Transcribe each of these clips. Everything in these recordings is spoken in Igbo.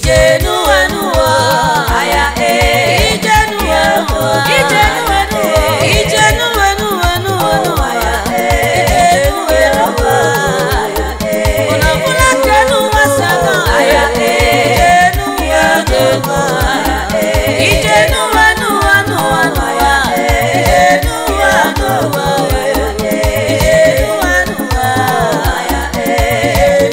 ije n'ụwa n'ụwa aya ee ije n'ụwa n'ụwa ije n'ụwa n'ụwa ije n'ụwa n'ụwa n'ụwa n'ụwa ya ee ije n'ụwa n'ụwa aya ee ụna ọbụla nke n'ụwa saga aya ee ije n'ụwa n'ụwa ije n'ụwa n'ụwa n'ụwa n'ụwa ya ee ije n'ụwa n'ụwa ya ee ije n'ụwa n'ụwa ya ee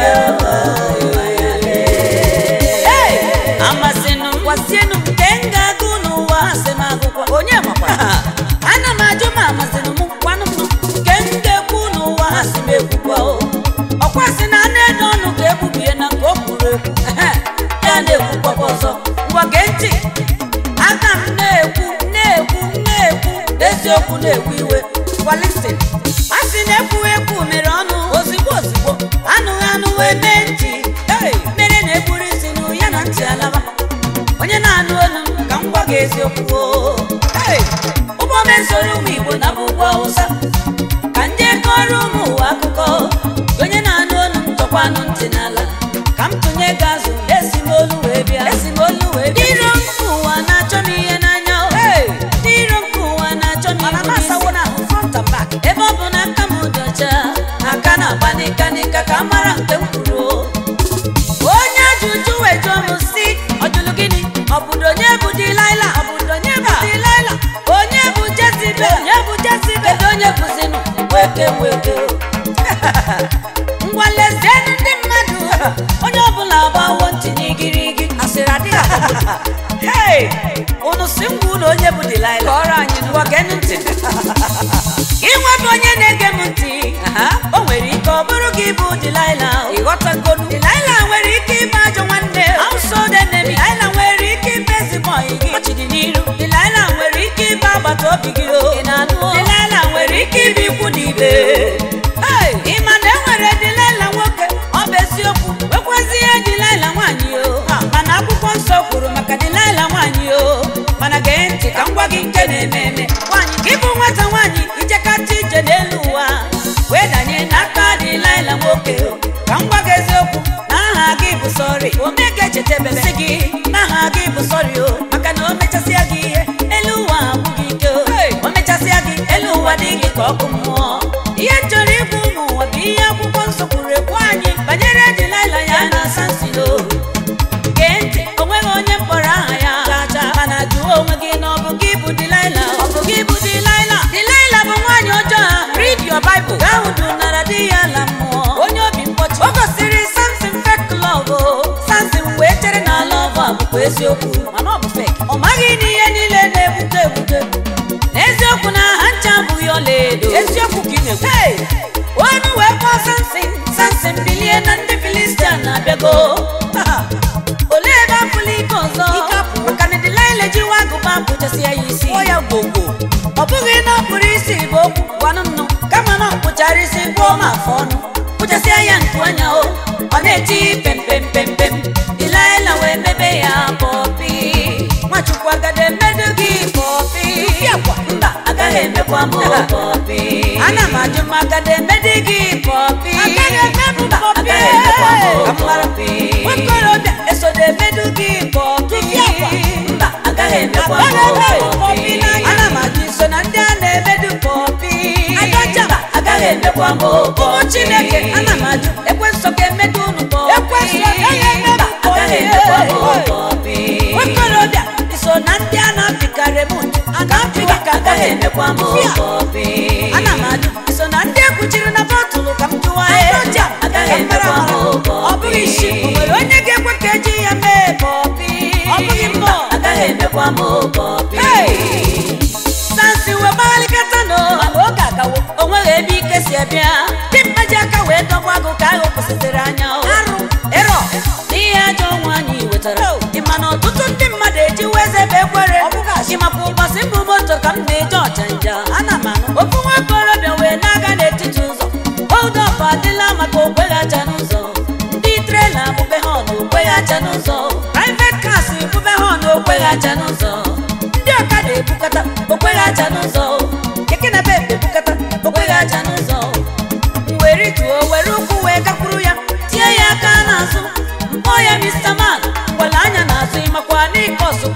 ije n'ụwa amasịnụ m gwasienụ m nke m ga-agụ n'ụwa asị m agụkwa onye makwa ana m ajụ ma amasịnụ m kwanụ m nke m ga-ekwu n'ụwa asị m ekwukwa o ọkwa sị na a na-edo ọnụ ka ekwubie na nke o kwuru ekwu ehe, ya na-ekwukwakwa ọzọ ngwa gee ntị aka m na-ekwu na-ekwu na-ekwu eziokwu na-ekwu iwe kwalisin a sị na ekwughị ekwu mere ọnụ ozigbo ozigbo anụghị anụ wee mee ntị Hey! mere na-egburu isi nụ ya na ntị alaba onye na-anụ olu m ka m gwa gị eziokwu o. Hey! ụgbọ mesoro ụmụ igbo na bụ ugwu awụsa ka ndị kọrọ ụmụ ụwa akụkọ onye na-anụ olu m tọkwanụ ntị n'ala ka m tụnye gị azụ esi m olu wee bịa esi m olu wee bịa iro nke ụwa na-achọ m ihe n'anya o. ndị iro nke ụwa na-achọ m ihu n'isi. ebe ọ bụ na aka m dị ọcha aka na-agba n'ịka n'ịka ka a mara nke m kwuru o. onye ajụjụ wee jụọ m si ọ jụrụ gịnị ọbụdo onye bụ dilaila ọbụdo onye bụ dilaila onye bụ jezibe onye bụ jezibe kedu onye bụzinụ weke weke ngwa lezienụ ndị mmadụ onye ọbụla gbawo ntị n'igirigi asịrị adịghị akọpụta hei unu si ngwa ụlọ onye bụ dilaila kọrọ anyị ngwa geenụ ntị inwe bụ onye na-ege m ntị o nwere ike ọ bụrụ gị bụ dilaila ịghọtagonu dilaila nwere ike ịbụ ajọ nwanne auso denemi dilaila nwere ike ịbụ ezigbo ọyị gị ọchịdị n'iru dilaila nwere ike ịbụ agbata obi gị o ị na-anụ dilaila nwere ike ịbụ ikwu na ibe Hey! ị ma na e nwere dilaila nwoke ọ bụ eziokwu nwekwazi ihe dilaila nwaanyị o mana akwụkwọ nsọ kwuru maka dilaila nwaanyị o mana gee ntị ka m gwa gị nke na-eme eme nwaanyị gị bụ nwata nwaanyị ijekata ije n'elu ụwa wee danye n'aka dilaila nwoke o ka m gwa gị eziokwu na aha gị bụ sọrị omega echetebere sị gị na aha gị bụ sọrị o maka na o mechasịa gị ihe elu ụwa abụghị ike o o mechasịa gị elu ụwa dị gị ka ọkụ mmụọ ihe m chọrọ ịbụ ụmụ ụwa bụ ihe akwụkwọ nsọ kwuru ekwu anyị banyere dilaila ya na sansilo gee ntị o nweghị onye mkpọrọ aha ya chacha mana jụọ onwe gị na ọ bụ gị bụ dilaila ọ bụ gị bụ dilaila dilaila bụ nwaanyị ọjọọ a read your bible gaa hụ nara di ya ala mmụọ onye obi mkpọchi o gosiri samson fake love o samson wee chere na love a bụkwa eziokwu mana ọ bụ fake ọ maghị na ihe niile na-ebute ebute n'eziokwu na ha ncha abụghị ọlaedo eziokwu ka ị na-ekwu Hey! onu wee kpọọ samson samson bilie na ndị filistia na-abịago olee ebe afụla ike ọzọ maka na dilaila jiwa agụba pụchasị ya isi ya gbogbo ọ bụghị na ọ kpụrụ isi bụ okwu gwanụ nnụ kama na ọ kpụchara isi gbuo m afọ ọnụ kpụchasịa ya nku anya o ọ na-eti pempempempem dilaila wee mebe ya pọpi nwachukwu agada emedu gị pọpi mba agaghị emekwa m pọpi ana m ajụ m agada emedu gị pọpi mba agaghị emekwa m pọpi nwakorobịa esodo emedu gị pọpi mba agaghị emekwa m pọpi ana m ajụ iso na ndị a na-emedu pọpi mba agaghị emekwa m ụmụ chineke ana m ajụ ekwenso ka emedu unu pọpi mba agaghị emekwa m pọpi nwakorobịa iso na ndị a na-apịkarị m aga-apịghị ka agaghị emekwa m pọpi ana m ajụ iso na ndị ekwuchiri na bọtụlụ ka m jụwa ya agaghị emekwa m ọ bụghị isi o nwere onye ga-ekwe ka eji ya mee pọpi ọ bụghị mbọ agaghị emekwa m pọpi sansi wee gbaghalikata no mana oge agawo o nweghị ebe ike si abịa dị mma ji aka wee dọgba agụ ka ahụ kwụsịtịrị anya o. arụ ịrọ n'ihe ajọ nwaanyị wetara ịma na ọtụtụ ndị mmadụ ejiwa eze ebe ekwere ịmakwa ụbọchị mbụ moto ka m na-eje ọchanja ana m anụ ofu nwa okorobịa wee na-aga n'etiti ụzọ hold up adịla maka okweghị aja n'ụzọ ndị trela bube ha na okweghị aja n'ụzọ private cars bube ha na okweghị aja n'ụzọ ndị ọkada ebukata okweghị aja n'ụzọ keke na bebe ebukata okweghị aja n'ụzọ were tuo were ụkwụ wee gakwuru ya tie ya aka n'azụ mkpọ ya mr man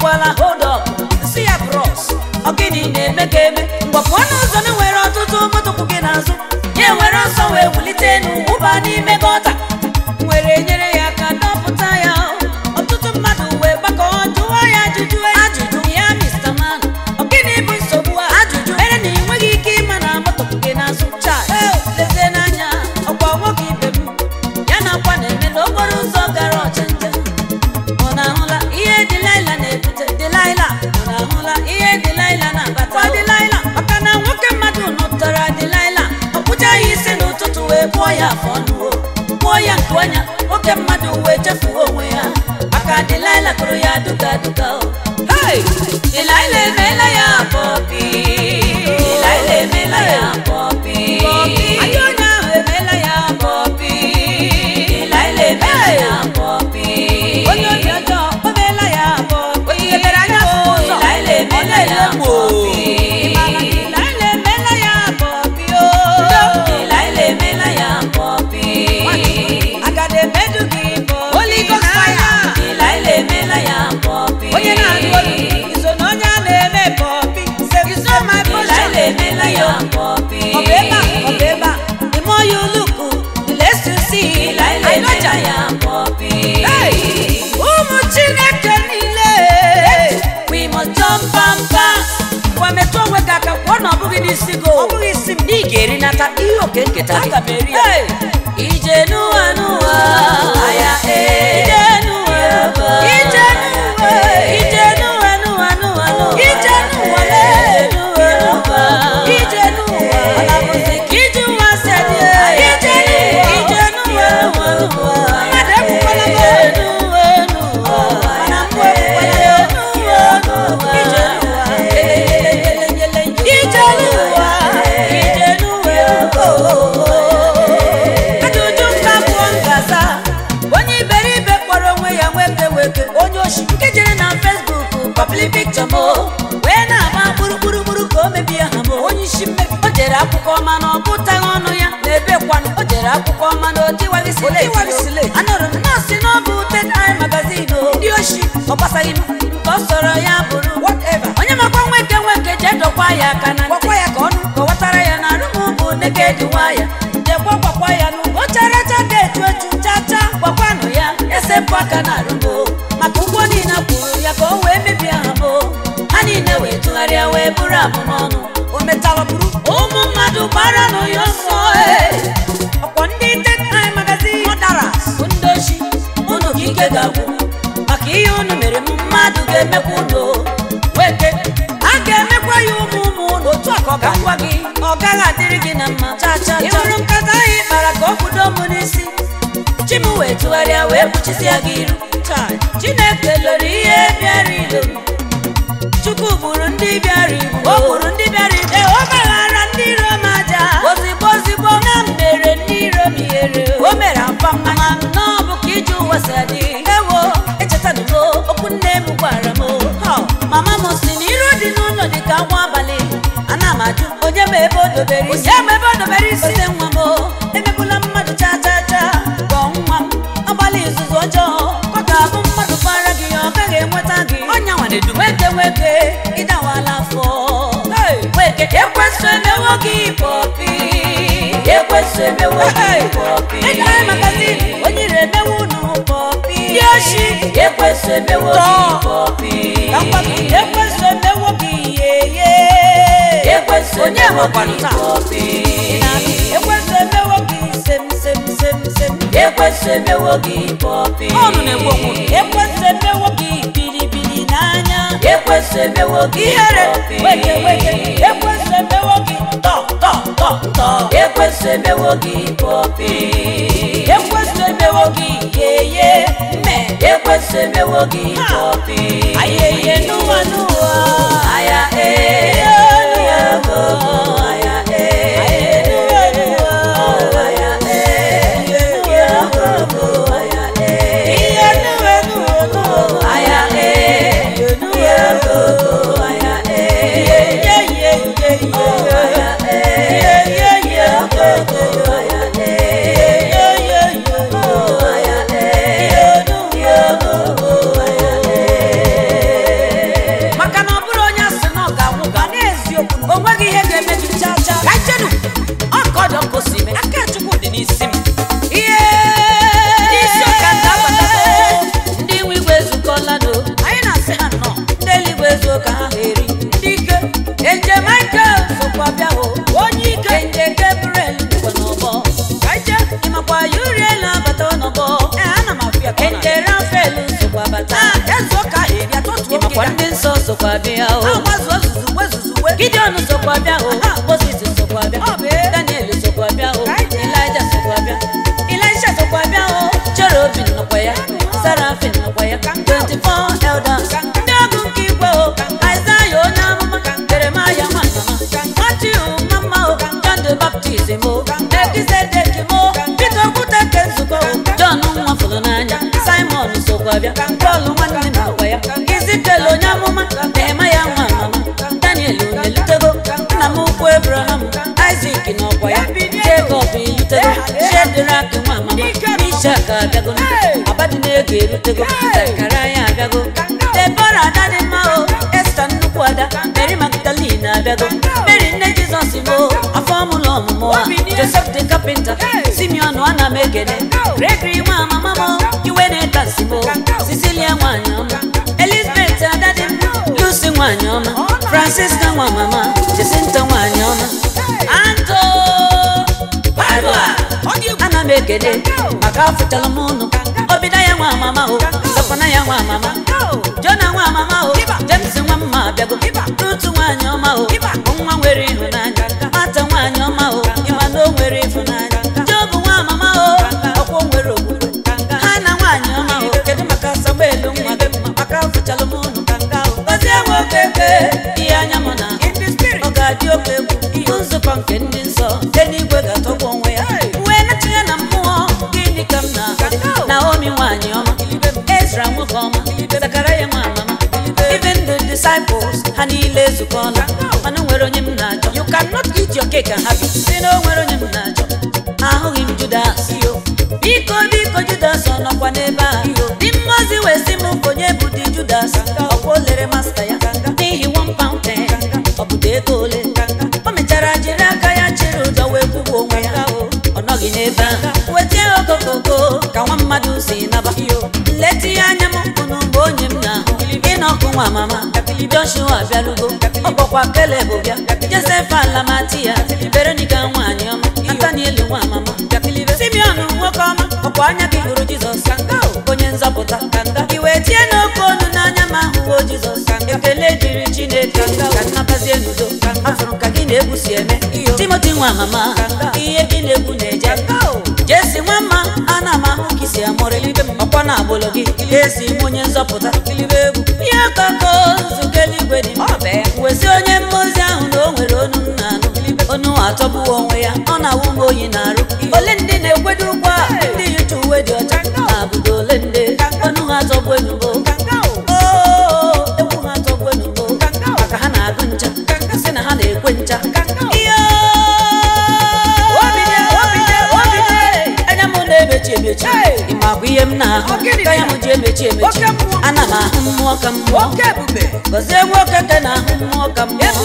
agwala hold up si ya bros ọ gịnị na-eme ka eme mgbapụ ọnụ ụzọ na nwere ọtụtụ moto kwụ gị n'azụ ya were ọsọ wee wulite enu wụba n'ime gọta were nyere ya aka dọpụta ya ọtụtụ mmadụ wee gbakọọ jụọ ya ajụjụ ajụjụ ya Mr. Man ọ gịnị bụ nsogbu a ajụjụ mere na ị nweghị ike ịma na moto kwụ gị n'azụ chaa lezie n'anya ọkwa nwoke ibe m ya na akwa na-eme n'okporo ụzọ gara ọchanja ọ na-ahụla ihe Delilah na-ebute Delilah ọ na-ahụla ihe Delilah na-abata Kwa Delilah maka na nwoke mmadụ nụtara Delilah ọ kpụchaghị isi n'ụtụtụ wee kpụọ ya afọ ọnụ o kpụọ ya nke ọnya nwoke mmadụ wee chefuo onwe ya maka Delilah kụrụ ya duga duga o Hey! Delilah emeela ya pọpi Delilah emeela ya pọpi Ajọ onye ahụ emeela ya pọpi Delilah emeela ya pọpi onye obi ọjọọ o meela ya pọpi onye mebere anya fụ ụzọ Delilah emeela ya pọpi Delilah emeela ya pọpi o Delilah emeela ya pọpi agada emedu gị pọpi Holy Ghost fire Delilah emeela ya pọpi onye na-alụ olu iso na onye a na-eme pọpi iso my portion Delilah emeela ya pọpi ọ bụ ebe a ọ bụ ebe a the more you look the less you see Delilah emeela ya pọpi ụmụ Chineke niile we must jump and pass gwa metụ onwe gị aka kwụọ na ọ bụghị n'isi gị ọ bụghị isi m ị ga-erinata ihe oke nketa gị aga m eri ya ije n'ụwa n'ụwa aya ije n'ụwa ije n'ụwa ije n'ụwa n'ụwa n'ụwa n'ụwa ije n'ụwa lee n'ụwa ije n'ụwa ọ na-abụzi ka ije ụwa si adị ije n'ụwa ije n'ụwa n'ụwa n'ụwa mmadụ ekwukwala m ije n'ụwa n'ụwa mana mgbe ekwukwala ya n'ụwa n'ụwa ije n'ụwa ije n'ụwa ije n'ụwa ajụjụ nka pụọ ngaza onye iberibe kpọrọ onwe ya nweke nweke onye oshi nke jere na fesbuk papili pikchọ m wee na-agba gburugburu ka o mebie ha m onye isi mmebi o jere akwụkwọ ọma na ọ gụtaghị ọnụ ya na-ebe kwanụ o jere akwụkwọ ọma na otiwaghị sile anụrụ m na asị na ọ bụ ted ai magazin ndị oshi ọ gbasaghị m nke ọ sọrọ ya bụrụ onye makwa nweke nweke jee dọkwa ya aka na ntị ya ka ọnụ kọwatara ya na arụmụ bụ neked waya jekwa gwakwa ya n'ugbo characha ga-echu echu chacha gwakwanụ ya esepụ aka na arụmo maka ụgwọ niile kwuru ya ka o wee mebie ha mo ha niile wee tụgharịa wee bụrụ abụmọnụ o metara bụrụ ụmụ mmadụ gbara nụ ya ọsọ ee. ọkwa ndị tetai magazin ọdara bụ ndị ochi unu ka ike ga-agwụ maka ihe unu mere m mmadụ ga-emekwa unu weke a ga-emekwa ya ụmụ ụmụ unu otu a ka ọ ga-agwa gị ọ gaghị adịrị gị na mma cha cha ị hụrụ nkata ahụ ị kpara ka ọ kwudo m n'isi chi m wee tụgharịa wee kpuchisia gị iru Chai, chineke lụrụ ihe bịara ilo chukwu gburu ndị bịara igbo o gburu ndị bịara igbo ee, o gbaghara ndị iro m aja ozigbo ozigbo na m mere ndị iro m ihere o mere apa mmanya na ọ bụ ka ije ụwa si adị ewo echetanugo okwu nne m gwara m Ha, mama m si na iru dị n'ụlọ dị ka nwa abalị ana m ajụ onye ma ebe o dobere isi onye ma ebe o dobere isi ose nwa m emegbula mmadụ cha cha cha gọọ nwa m agbalị izuzu ọjọọ ọ ga-abụ mmadụ bara gị ọ gaghị enweta gị ọnya nwanedu nweke nweke ịdawala afọ Hey! nweke ekwesu emewo gị pọpi ekwesu emewo gị pọpi ịdara magazin onye ire emewo unu pọpi ndị oshi ekwesu emewo gị pọpi ekwesu emewo gị yeye ekwesu onye nwekwanụ taa ekwesu emewo gị sem sem sem sem ekwesu emewo gị pọpi ọnụ na-egbu onwe ekwesu emewo gị bilibili n'anya ekwesu emewo gị ihere weke weke ekwesu emewo gị tọ tọ tọ tọ ekwesu emewo gị pọpi ekwesu emewo gị yeye mme ekwesu emewo gị pọpi ayeye n'ụwa n'ụwa aya ee aya go aya ee aya ee aya go aya ee ihe n'ụwa n'ụwa aya ee aya go aya ee ye ye ye ye aya ee ye ye go aya ee ye ye ye aya ee ye go aya ee sokwa bịa o agbazuo zuzugbe zuzugbe gideon sokwa bịa o moses sokwa bịa Ọ bụ ee. daniel sokwa bịa o Ka anyị jee. elija sokwa bịa elisha sokwa bịa o cherubin nọkwa ya serafin nọkwa ya 24 elders ndị ọgụ nke igwe o aịzaya onye amụma jeremaya nwanyama matiu mama o john the baptist mo ekizedek mo peter okwute nke nzukọ o john nwafụrụ n'anya simon sokwa bịa pọl nwanne m nọkwa ya izikel onye amụma nehemaya nwa amama daniel onelutego nna m ukwu abraham isak n'ọkwa ya jacob elutego shedrak nwa amama ishak abịago abadịnego erutego zekaraya abịago debora ada dị mma o esta nnukwu ada mary magdalene abịago mary nne jizọs mo afọ ọmụlọ ọmụmụ a joseph the carpenter simeon ana m ekene gregory nwa amama mo iwe na-etasi mo cecilia nwanyị ọma elizabeth ada dị mma lucy nwanyị ọma francisca nwa mama jesinta nwanyị ọma anto Barua. ana m ekele maka afụchala m ụnụ obida ya nwa amama o sọkwana ya nwa amama jona nwa amama o james nwa mma abịago rutu nwaanyị ọma o nwa nwere ịhụnanya mata nwaanyị ọma o ịma na o nwere ịhụnanya jobu nwa amama o ọkwọ nwere okwukwe ha na nwaanyị ọma o kedu maka samuelu nwa gị mma maka afụchala m ụnụ gozie nwoke eke ihe anya m na ọ ga-adị oke egwu ihe nzukọ nke ndị nsọ nke n'igwe ga-atọgbu onwe ya wee natinye na mmụọ gịnị ka m na naomi nwaanyị ọma ezra nwoke ọma zakaraya nwa amama even the disciples ha niile ezukọọla mana o nwere onye m na-achọ you cannot eat your cake and have it si na o nwere onye m na-achọ ahụghị m judas biko biko judas ọ nọkwa n'ebe a dị mmazi wee sị m onye bụ di judas ọkwa o lere masta ya n'ihi one pound ten ọ bụ ego ole o mechara jiri aka ya chịrị ụjọ wee kwụgbu onwe ya ọ nọghị n'ebe ahụ wetie okokoko ka nwa mmadụ si naba nleta ihe anya m unu mgbe onye m na-ahụ ịnọkụ nwa mama joshua bịarugo ọkpọkwa keleb bịa josef alamati ya veronica nwaanyị ọma nataniel nwa mama simeon nwoke ọma ọkwa anya gị hụrụ jizọs onye nzọpụta iwe tie n'oke onu n'anya ma hụwo jizọs ekele dịrị chineke ka nnabazie n'udo afụrụ ka gị na-egwu si eme timoti nwa mama ihe gị na-egwu na-eje jesi nwa mma ana m ahụ ka isi amụrị ọkwa na agbụlụ gị esi m onye nzọpụta ihe koko nzukọ eluigwe dị wesi onye mmozi ahụ na o nwere onu m na-anụ onu atọgbuwo onwe ya ọ na-awụ m oyi na-arụ ole ndị na-ekwedo ụgwọ a ndị yicha uwe dị ọcha na abụdo ole ndị onu ha atọgbu enubo Oo, egwu ha atọgbu enubo maka ha na-agụ ncha sị na ha na-ekwe ncha ihe anya m na-emechi emechi ịmakwa ihe m na-ahụ ka ya m ji emechi emechi ana m ahụ mmụọ ka mmụọ gọzie nwoke ke na-ahụ mmụọ ka mmụọ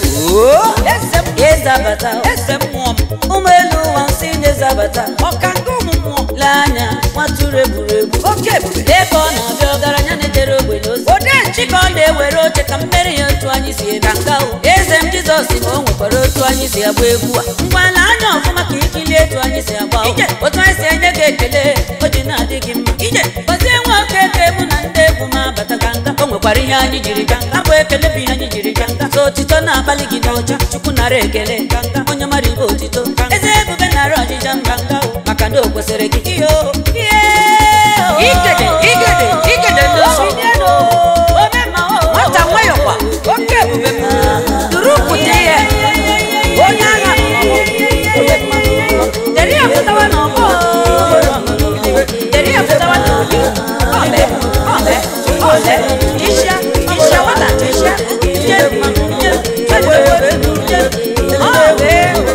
ezabata ụmụ elu ụwa nsị na-ezabata lee anya nwatụrụ egwuregwu ebe ọ na-abịa ọgaranya na-ejere ogbenye ozi chika ọ na-ewere oche ka mmeri ya otu anyị si ebe nka o eze m jizọs ma o nwekwara otu anyị si agba egwu a ngwana anya ọfụma ka ikilie etu anyị si agba o. otu anyị si enye gị ekele o ji na-adị gị mma gọzie nwoke ka mụ na ndị egwu m abata ka nga o nwekwara ihe anyị jiri ga nga bụ ekele bụ ihe anyị jiri ga nga so otito na-akpali gị n'ọcha chukwu nara ekele onye mara ibe otito eze ebube nara ọjịja mba nga o maka na o kwesịrị gị ihe o ihe o Igede, igede, igede ndị nsọ. Nwata nwayọkwa, oke ebube m. Duru pụta ihe. Onye agha. Deri afụtawa n'ọgbọ. Deri afụtawa n'obi. Ọle, ọle, ọle. Isha, isha, wata, isha. Ije, ije, ewe, ewe, ije. Ọle.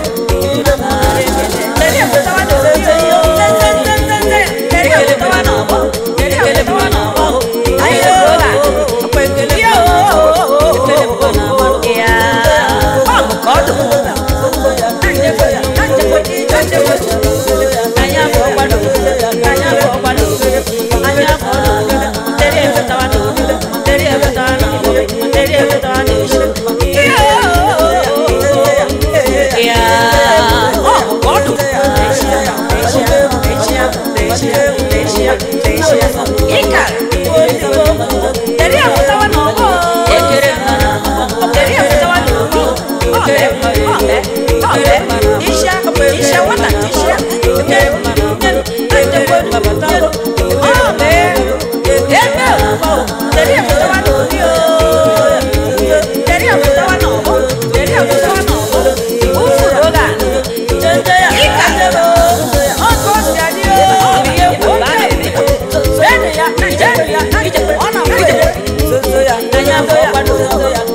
Deri afụtawa n'obi. Nze, nze, nze, nze, nze. Deri afụtawa n'ọgbọ. Deri afụtawa n'ọgbọ. Anyị ebuola. Ọkwa ekele. Ekele bụ na amalụ. Ya. Ọ bụ ka ọ dị. Anya bụ ọgbado. Anya bụ ọgbado. Anya bụ ọgbado. Deri afụtawa n'obi. na-agba o deri efetawa n'obi o deri efetawa n'ọgbọ deri efetawa n'ọgbọ ufuru oge a jende ya jende o ọkụ o si adị o ọ bụ ihe egwu ọ na-eme jenu ya jenu ya ije ọ na-agba ije anya bụ ọgbado